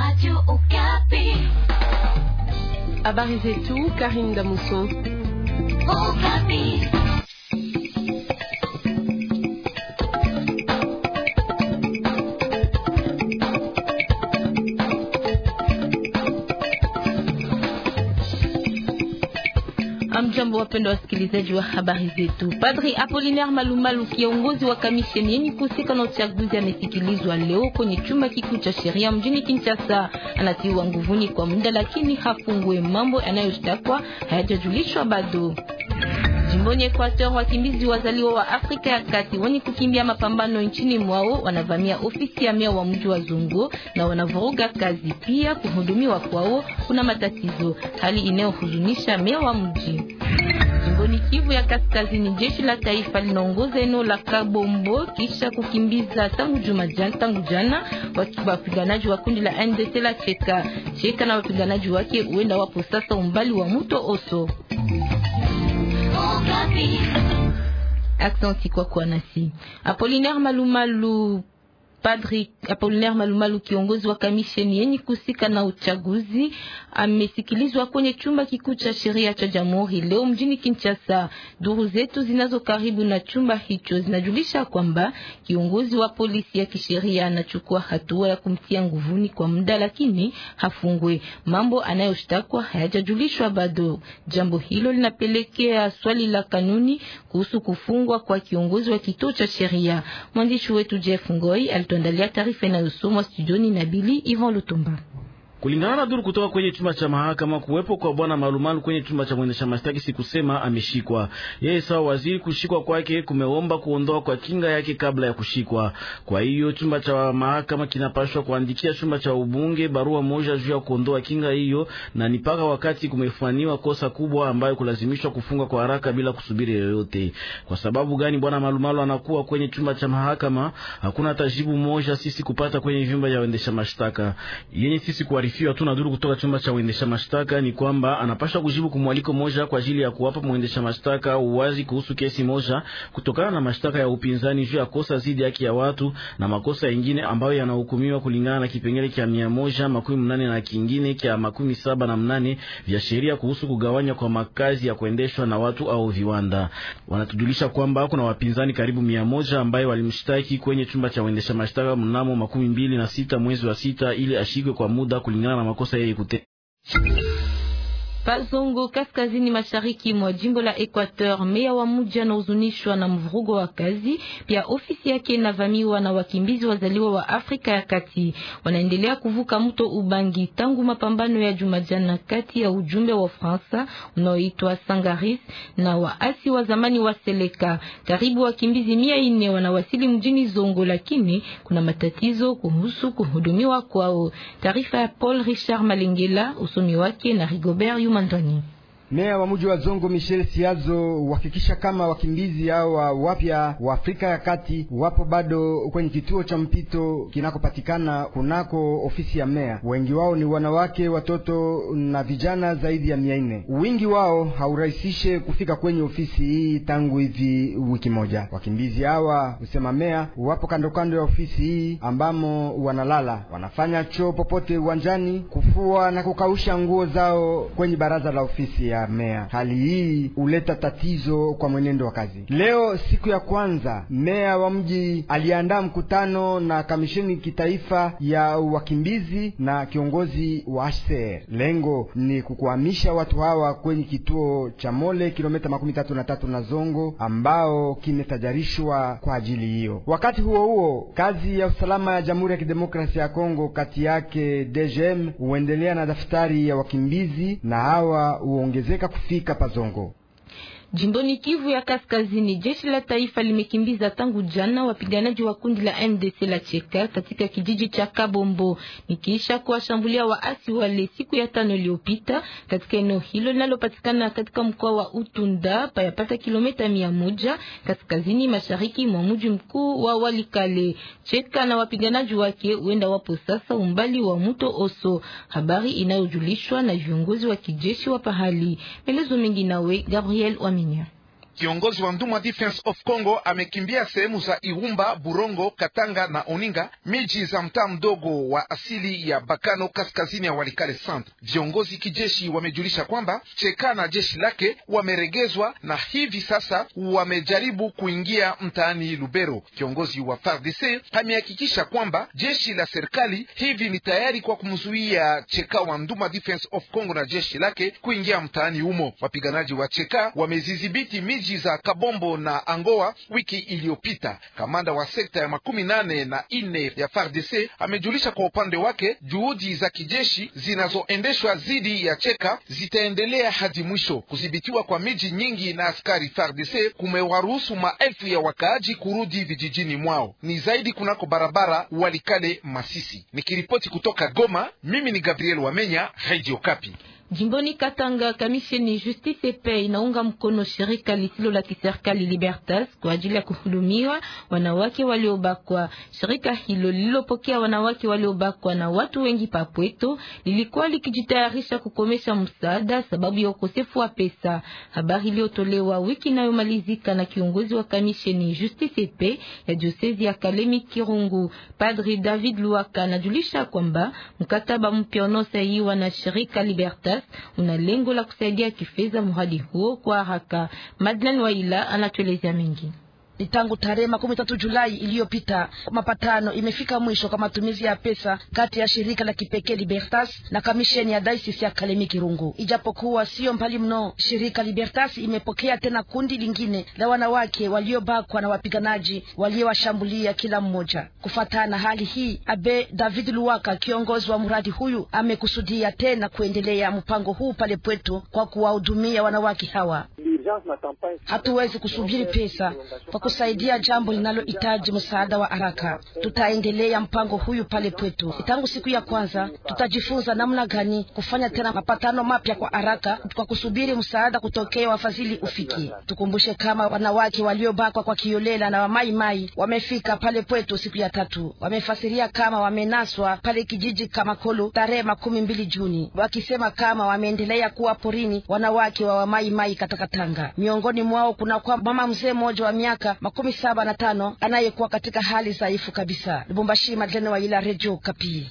Habari zetu Karim Damuso. Amjambo, wapenda wasikilizaji wa habari zetu. Padri Apollinaire Malumalu, kiongozi wa kamisheni yenye kuhusika na uchaguzi, amesikilizwa leo kwenye chumba kikuu cha sheria mjini Kinshasa. Anatiwa nguvuni kwa muda, lakini hafungwe. Mambo yanayostakwa hayajajulishwa bado. Jimboni Equateur, wakimbizi wazaliwa wa Afrika ya Kati wenye kukimbia mapambano nchini mwao wanavamia ofisi ya meya wa mji wa Zongo na wanavuruga kazi. Pia kuhudumiwa kwao kuna matatizo, hali inayohuzunisha meya wa mji. Jimboni Kivu ya Kaskazini, jeshi la taifa linaongoza eneo la Kabombo kisha kukimbiza tangu juma jana, tangu jana wapiganaji wa kundi la NDC la Cheka Cheka na wapiganaji wake huenda wapo sasa umbali wa mto Oso. Aksanti kwa kuwa nasi. Apollinaire Malumalu Padri Apollinaire Malumalu, kiongozi wa kamisheni yenye kusika na uchaguzi, amesikilizwa kwenye chumba kikuu cha sheria cha jamhuri leo mjini Kinshasa. Duru zetu zinazo karibu na chumba hicho zinajulisha kwamba kiongozi wa polisi ya kisheria anachukua hatua ya kumtia nguvuni kwa muda, lakini hafungwe. Mambo anayoshtakwa hayajajulishwa bado. Jambo hilo linapelekea swali la kanuni kuhusu kufungwa kwa kiongozi wa kituo cha sheria. Mwandishi wetu Jeff Ngoi tuandalia taarifa inayosomwa studioni na Bili Ivan Lutumba. Kulingana na duru kutoka kwenye chumba cha mahakama, kuwepo kwa bwana Malumalu kwenye chumba cha mwendesha mashtaki si kusema ameshikwa yeye sawa waziri. Kushikwa kwake kumeomba kuondoa kwa kinga yake kabla ya kushikwa. Kwa hiyo chumba cha mahakama kinapashwa kuandikia chumba cha ubunge barua moja juu ya kuondoa kinga hiyo, na ni paka wakati kumefanywa kosa kubwa ambayo kulazimishwa kufunga kwa haraka bila kusubiri yoyote. Kwa sababu gani bwana Malumalu anakuwa kwenye chumba cha mahakama? Hakuna tajibu moja sisi kupata kwenye vyumba vya waendesha mashtaka yenye sisi kwa tuna duru kutoka chumba cha uendesha mashtaka ni kwamba anapasha kujibu kumwaliko moja kwa ajili ya kuwapa mwendesha mashtaka uwazi kuhusu kesi moja kutokana na mashtaka ya upinzani juu ya kosa zidi haki ya watu na makosa yengine ambayo yanahukumiwa kulingana na kipengele cha mia moja makumi mnane na kingine cha makumi saba na mnane vya sheria kuhusu kugawanya kwa makazi ya kuendeshwa na watu au viwanda. Wanatujulisha kwamba kuna wapinzani karibu mia moja ambayo walimshtaki kwenye chumba cha uendesha mashtaka mnamo makumi mbili na sita mwezi wa sita ili ashikwe kwa muda kulingana na makosa yeye kute Pazongo kaskazini mashariki mwa jimbo la Equateur, meya wa mji anahuzunishwa na mvurugo wa kazi. Pia ofisi yake inavamiwa na wakimbizi wazaliwa wa Afrika ya Kati, wanaendelea kuvuka mto Ubangi tangu mapambano ya Jumajana kati ya ujumbe wa Fransa unaoitwa Sangaris na waasi wa zamani wa Seleka. Karibu wakimbizi mia ine wanawasili mjini Zongo, lakini kuna matatizo kuhusu kuhudumiwa kwao. Taarifa ya Paul Richard Malengela, usomi wake na Rigobert Mandoni. Meya wa mji wa Zongo Michel Siazo uhakikisha kama wakimbizi hao wapya wa Afrika ya Kati wapo bado kwenye kituo cha mpito kinakopatikana kunako ofisi ya meya. Wengi wao ni wanawake, watoto na vijana zaidi ya mia nne. Wingi wao haurahisishe kufika kwenye ofisi hii tangu hivi wiki moja. Wakimbizi hawa husema meya wapo kando kando ya ofisi hii ambamo wanalala, wanafanya choo popote uwanjani, kufua na kukausha nguo zao kwenye baraza la ofisi ya meya. Hali hii huleta tatizo kwa mwenendo wa kazi. Leo siku ya kwanza, meya wa mji aliandaa mkutano na kamisheni kitaifa ya wakimbizi na kiongozi wa HCR. Lengo ni kukuhamisha watu hawa kwenye kituo cha Mole, kilomita makumi tatu na tatu na Zongo, ambao kimetajarishwa kwa ajili hiyo. Wakati huo huo, kazi ya usalama ya Jamhuri ya Kidemokrasia ya Kongo, kati yake DGM, huendelea na daftari ya wakimbizi na hawa huongezeka kufika Pazongo. Jimboni Kivu ya Kaskazini, jeshi la taifa limekimbiza tangu jana wapiganaji wa kundi la MDC la Cheka katika kijiji cha Kabombo, nikiisha kuwashambulia waasi wale siku ya tano iliyopita katika eneo hilo linalopatikana katika mkoa wa Utunda payapata kilomita mia moja kaskazini mashariki mwa mji mkuu wa Walikale. Cheka na wapiganaji wake huenda wapo sasa umbali wa mto Oso, habari inayojulishwa na viongozi wa kijeshi wa pahali. Melezo mengi nawe Gabriel Waminya. Kiongozi wa Nduma Defense of Congo amekimbia sehemu za Irumba, Burongo, Katanga na Oninga, miji za mtaa mdogo wa asili ya Bakano kaskazini ya Walikale Centre. Viongozi kijeshi wamejulisha kwamba Cheka na jeshi lake wameregezwa na hivi sasa wamejaribu kuingia mtaani Lubero. Kiongozi wa FARDC amehakikisha kwamba jeshi la serikali hivi ni tayari kwa kumzuia Cheka wa Nduma Defense of Congo na jeshi lake kuingia mtaani humo. Wapiganaji wa Cheka wamezidhibiti miji za Kabombo na Angoa wiki iliyopita. Kamanda wa sekta ya makumi nane na ine ya FARDC amejulisha kwa upande wake juhudi za kijeshi zinazoendeshwa dhidi ya Cheka zitaendelea hadi mwisho. Kudhibitiwa kwa miji nyingi na askari FARDC kumewaruhusu maelfu ya wakaaji kurudi vijijini mwao, ni zaidi kunako barabara Walikale Masisi. Nikiripoti kutoka Goma, mimi ni Gabriel Wamenya, Radio Kapi. Jimboni Katanga, kamisheni Justice Pe inaunga mkono shirika lisilo la kiserikali Libertas kwa ajili ya kuhudumiwa wanawake waliobakwa. Shirika hilo lililopokea wanawake waliobakwa na watu wengi papweto lilikuwa likijitayarisha kukomesha msaada sababu ya ukosefu wa pesa. Habari iliyotolewa wiki inayomalizika na kiongozi wa kamisheni Justice Pe ya diosezi ya Kalemi Kirungu, Padri David Luaka, anajulisha kwamba mkataba mpya unaosainiwa na shirika Libertas una lengo la kusaidia kifedha mradi huo kwa haraka. Madeleine Waila anatuelezea mengi. Ni tangu tarehe makumi tatu Julai iliyopita mapatano imefika mwisho kwa matumizi ya pesa kati ya shirika la kipekee Libertas na kamisheni ya Diocese ya Kalemi Kirungu. Ijapokuwa sio mbali mno, shirika Libertas imepokea tena kundi lingine la wanawake waliobakwa na wapiganaji waliowashambulia kila mmoja. Kufuatana na hali hii, Abe David Luwaka, kiongozi wa mradi huyu, amekusudia tena kuendelea mpango huu pale Pweto kwa kuwahudumia wanawake hawa. Hatuwezi kusubiri pesa kwa kusaidia jambo linalohitaji msaada wa haraka. Tutaendelea mpango huyu pale Pweto. Tangu siku ya kwanza, tutajifunza namna gani kufanya tena mapatano mapya kwa haraka, kwa kusubiri msaada kutokea wafadhili ufiki. Tukumbushe kama wanawake waliobakwa kwa kiolela na wamaimai wamefika pale Pweto siku ya tatu. Wamefasiria kama wamenaswa pale kijiji Kamakolo tarehe makumi mbili Juni, wakisema kama wameendelea kuwa porini wanawake wa wamaimai Katakatanga. Miongoni mwao kuna kwa mama mzee mmoja wa miaka makumi saba na tano anayekuwa katika hali dhaifu kabisa. Lubumbashi, Madlene wa ila Radio Kapi.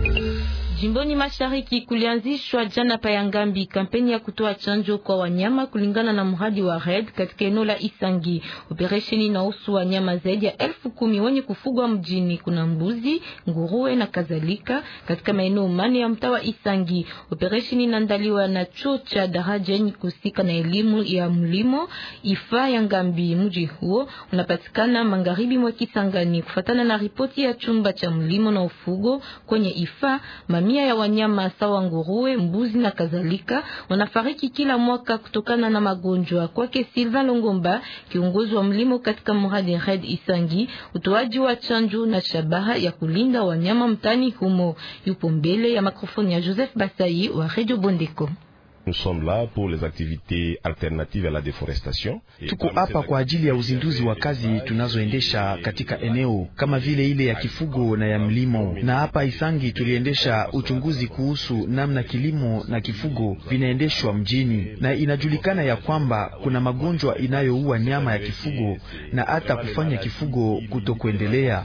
Jimboni Mashariki kulianzishwa jana pa Yangambi kampeni ya kutoa chanjo kwa wanyama kulingana na mradi wa Red katika eneo la Isangi. Operesheni inahusu wanyama zaidi ya elfu kumi wenye kufugwa mjini. Kuna mbuzi, nguruwe na kadhalika katika maeneo mane ya mtaa wa Isangi. Operesheni inaandaliwa na chuo cha daraja yenye kusika na elimu ya mlimo Ifa Yangambi. Mji huo unapatikana magharibi mwa Kisangani. Kufatana na ripoti ya chumba cha mlimo na ufugo kwenye Ifa, mamia ya wanyama sawa nguruwe, mbuzi na kadhalika wanafariki kila mwaka kutokana na magonjwa. Kwake Sylvain Longomba, kiongozi wa mlimo katika mradi Red Isangi, utoaji wa chanjo na shabaha ya kulinda wanyama mtani humo. Yupo mbele ya mikrofoni ya Joseph Basai wa Radio Bondeko. Nous sommes là pour les activités alternatives à la déforestation. Tuko hapa kwa ajili ya uzinduzi wa kazi tunazoendesha katika eneo kama vile ile ya kifugo na ya mlimo. Na hapa Isangi tuliendesha uchunguzi kuhusu namna kilimo na kifugo vinaendeshwa mjini, na inajulikana ya kwamba kuna magonjwa inayoua nyama ya kifugo na hata kufanya kifugo kutokuendelea.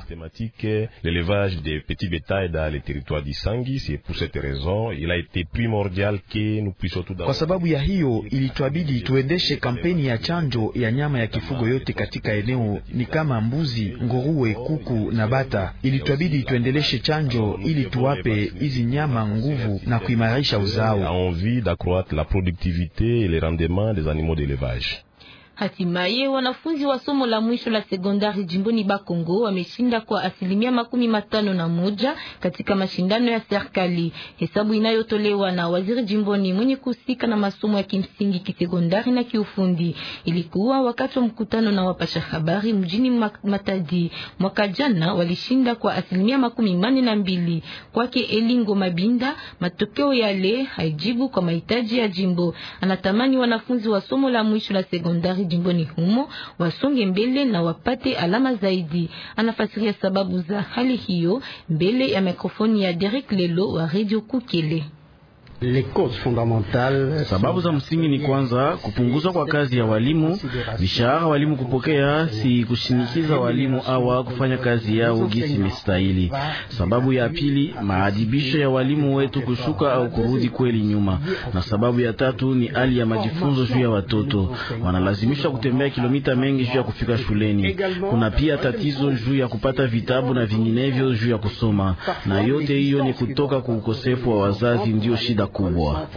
L'élevage des petits bétails dans les territoires d'Isangi, c'est pour cette raison, il a été primordial que nous puissions kwa sababu ya hiyo ilitwabidi tuendeshe kampeni ya chanjo ya nyama ya kifugo yote katika eneo, ni kama mbuzi, nguruwe, kuku na bata. Ilitwabidi tuendeleshe chanjo ili tuwape hizi nyama nguvu na kuimarisha uzao. envie d'accroître la productivité et les rendements des animaux d'élevage. Hatimaye wanafunzi wa somo la mwisho la sekondari jimboni Bakongo wameshinda kwa asilimia makumi matano na moja katika mashindano ya serikali. Hesabu inayotolewa na waziri jimboni mwenye kuhusika na masomo ya kimsingi, kisekondari na kiufundi ilikuwa wakati wa mkutano na wapasha habari mjini Matadi. Mwaka jana walishinda kwa asilimia makumi mane na mbili. Kwake Elingo Mabinda, matokeo yale haijibu kwa mahitaji ya jimbo. Anatamani wanafunzi wa somo la mwisho la sekondari jimboni humo wasonge mbele na wapate alama zaidi. Anafasiria sababu za hali hiyo mbele ya mikrofoni ya Derek Lelo wa Radio Kukele. Sababu za msingi ni kwanza kupunguzwa kwa kazi ya walimu, mishahara walimu kupokea, si kushinikiza walimu awa kufanya kazi yao gisi mestahili. Sababu ya pili, maadibisho ya walimu wetu kushuka au kurudi kweli nyuma, na sababu ya tatu ni hali ya majifunzo juu ya watoto, wanalazimishwa kutembea kilomita mengi juu ya kufika shuleni. Kuna pia tatizo juu ya kupata vitabu na vinginevyo juu ya kusoma, na yote hiyo ni kutoka kwa ukosefu wa wazazi, ndio shida kubwa.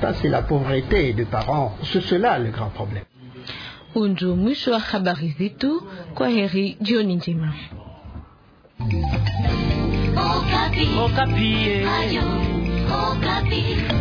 Unjo mwisho wa habari zetu. Kwa heri, jioni njema. Okapi. Okapi. Ayo, Okapi.